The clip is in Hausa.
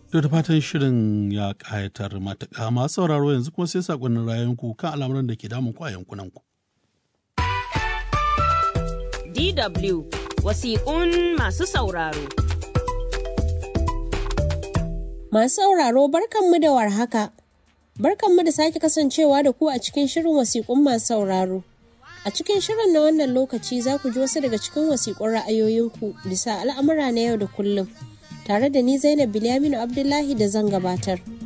To da fatan shirin ya ƙayatar matuƙa masu sauraro yanzu kuma sai saƙonnin rayuwanku kan al'amuran da ke damun ku a yankunanku. DW wasiƙun masu sauraro. Masu sauraro barkanmu da warhaka. Barkanmu da sake kasancewa da ku a cikin shirin wasiƙun masu sauraro. A cikin shirin na wannan lokaci za ku ji wasu daga cikin wasiƙun ra'ayoyinku bisa al'amura na yau da kullum. Tare da ni Zainab Bilyaminu Abdullahi da zan gabatar.